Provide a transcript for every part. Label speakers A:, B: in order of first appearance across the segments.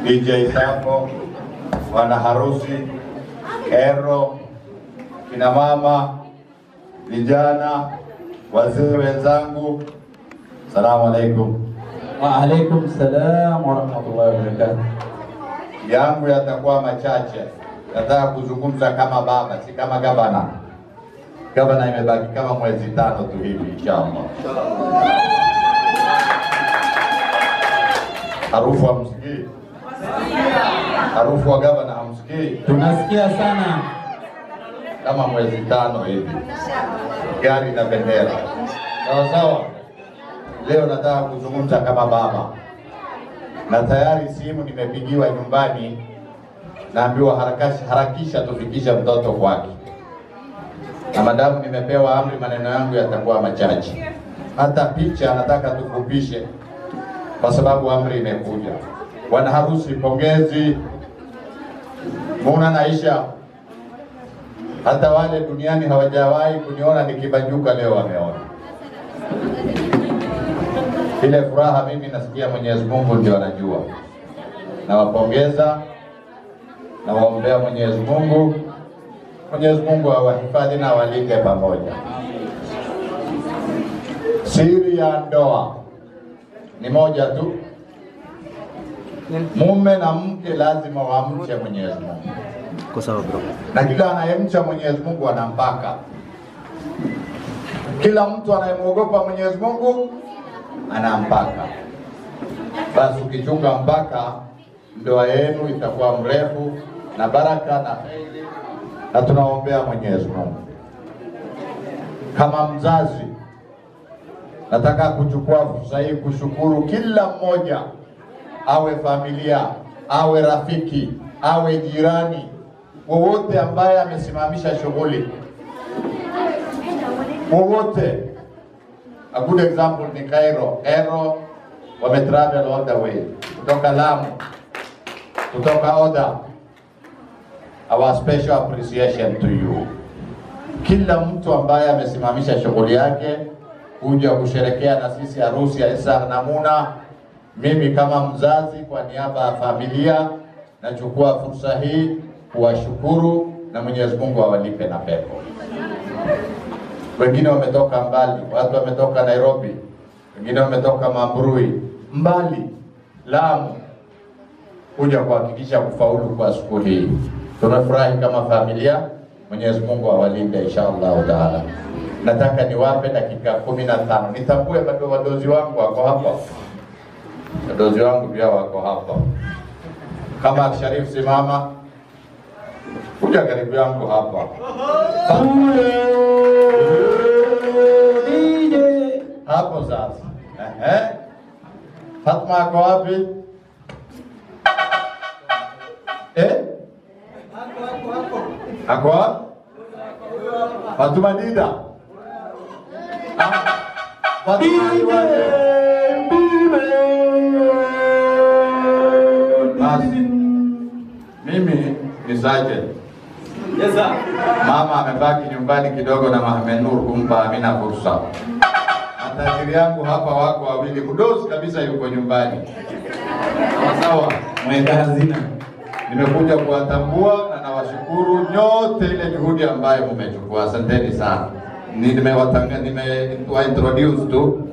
A: DJ Sako, wana harusi, ero, kina mama, vijana, wazee wenzangu, salamu alaikum.
B: Wa alaikum salam wa rahmatullahi wa barakatuh.
A: Yangu yatakuwa machache, nataka kuzungumza kama baba, si kama gavana. Gavana imebaki kama mwezi tano tu hivi, inshallah. Harufu hamsikii? Harufu wa gavana hamsikii?
B: Tunasikia sana.
A: kama mwezi tano hivi, gari na bendera. Sawa sawa. Leo nataka kuzungumza kama baba, na tayari simu nimepigiwa nyumbani, naambiwa harakisha, harakisha tufikisha mtoto kwake, na madamu nimepewa amri, maneno yangu yatakuwa machache. Hata picha nataka tufupishe, kwa sababu amri imekuja. Bwana harusi, pongezi. Muna naisha hata wale duniani hawajawahi kuniona nikibanjuka, leo wameona ile furaha. Mimi nasikia Mwenyezi Mungu ndio anajua. Nawapongeza, nawaombea Mwenyezi Mungu, Mwenyezi Mungu awahifadhi na awalinde pamoja. Siri ya ndoa ni moja tu, mume na mke lazima wamche Mwenyezi Mungu
C: Kwa sawa bro.
A: na kila anayemcha Mwenyezi Mungu ana mpaka. Kila mtu anayemwogopa Mwenyezi Mungu ana mpaka. Basi ukichunga mpaka, ndoa yenu itakuwa mrefu na baraka na heri, na tunaombea Mwenyezi Mungu. Kama mzazi, nataka kuchukua fursa hii kushukuru kila mmoja, awe familia, awe rafiki, awe jirani, wowote ambaye amesimamisha shughuli wowote. A good example ni Cairo. Cairo wame travel all the way kutoka Lamu, kutoka Oda. Our special appreciation to you. Kila mtu ambaye amesimamisha shughuli yake kuja kusherekea na sisi harusi ya Isa na Muna. Mimi kama mzazi, kwa niaba ya familia, nachukua fursa hii kuwashukuru na Mwenyezi Mungu awalipe na pepo. Wengine wametoka mbali, watu wametoka Nairobi, wengine wametoka Mambrui, mbali Lamu, kuja kuhakikisha kufaulu kwa siku hii. Tunafurahi kama familia. Mwenyezi Mungu awalinde insha Allahu taala. Nataka niwape dakika kumi na tano nitambue bado wadozi wangu wako hapa, wadozi wangu pia wako hapa. Kama Sharif, simama, kuja karibu yangu hapa. Hapo sasa. Ehe. Fatma ako wapi? Eh? Ako wapi? Fatuma Dida. Ah, Fatuma Dida. Basi. Mimi ni sergeant. Mama amebaki nyumbani kidogo na Mohamed Nur kumpa Amina fursa. Matajiri yangu hapa wako wawili, mdosi kabisa yuko nyumbani. Sawa sawa,
B: Mweka hazina.
A: nimekuja kuwatambua na nawashukuru nyote ile juhudi ambayo mmechukua. Asanteni sana. Ni- Nimewatanga, nimewa introduce tu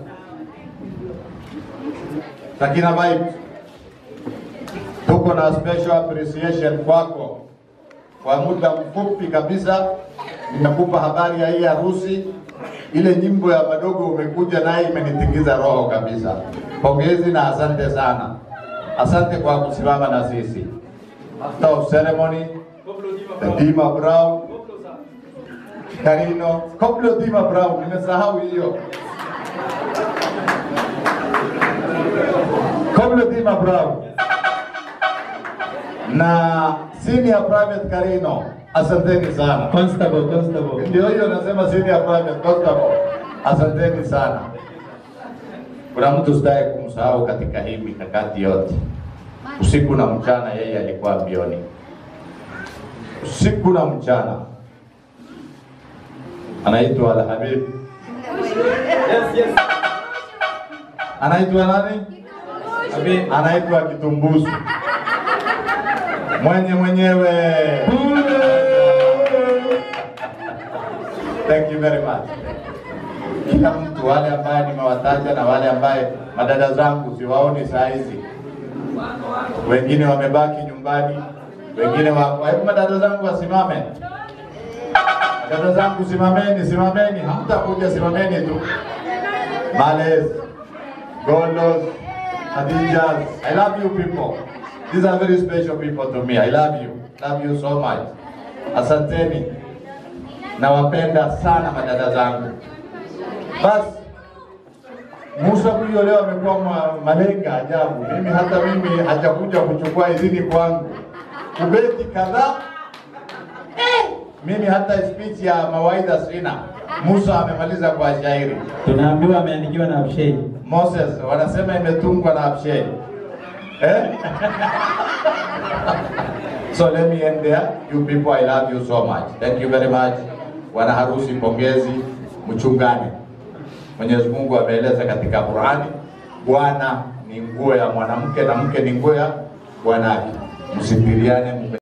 A: Sakina Vibes, tuko na special appreciation kwako kwa muda mfupi kabisa nimekupa habari ya hii harusi. Ile nyimbo ya madogo umekuja naye imenitingiza roho kabisa. Pongezi na asante sana, asante kwa kusimama na sisi. After of ceremony, the Dima Brown, Karino, Koplo Dima Brown, nimesahau hiyo. Koplo Dima Brown na senior private Karino, asanteni sana.
B: Constable, constable.
A: Ndio hiyo nasema senior private constable, asanteni sana. Kuna mtu sitaye kumsahau katika hii mikakati yote. Usiku na mchana yeye alikuwa mbioni, usiku na mchana. Anaitwa Alhabib, anaitwa nani?
B: Abi,
A: Anaitwa Kitumbusu. Mwenye mwenyewe. Thank you very much. Kila mtu, wale ambaye nimewataja na wale ambaye madada zangu siwaoni saa hizi, wengine wamebaki nyumbani, wengine wako. Hebu madada zangu wasimame. Dada zangu simameni, simameni, hamtakuja, simameni tu. Males, Golos, Khadijas, I love you people. These are very special people to me. I love you. Love you so much. Asanteni. Nawapenda sana madada zangu. Basi Musa huyo leo amekuwa ma- malenga ajabu. Mimi hata mimi hajakuja kuchukua idhini kwangu. Kubeti kadhaa mimi hata speech ya mawaidha sina. Musa amemaliza kwa shairi.
B: Tunaambiwa ameandikiwa na Abshei.
A: Moses wanasema imetungwa na Abshai. Eh? so let me end there. You people, I love you so much. Thank you very much. Wana harusi, pongezi, mchungane. Mwenyezi Mungu ameeleza katika Qur'ani, bwana ni nguo ya mwanamke na mke ni nguo ya bwanake. Msipiriane,